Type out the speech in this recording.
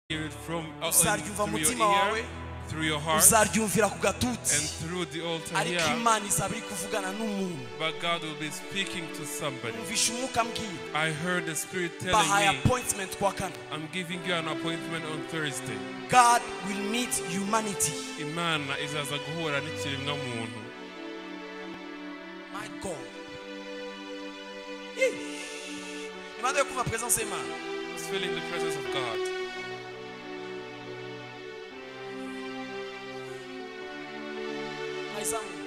hear it from uh, uzaryumva through your mutima wawe ear, through your heart, uzaryumvira ku and gatutsi through the altar ariko here. imana izaba iri kuvugana n'umuntu But God will be speaking to somebody. mvisha umwuka mbwira I heard the Spirit bahaye telling me, appointment kwa kane I'm giving you an appointment on Thursday. god will meet humanity Imana izaza guhura n'ikiremwa muntu. my god Yeesh. imana yo kuva presence y'imana I was feeling the presence of God. nayizamuye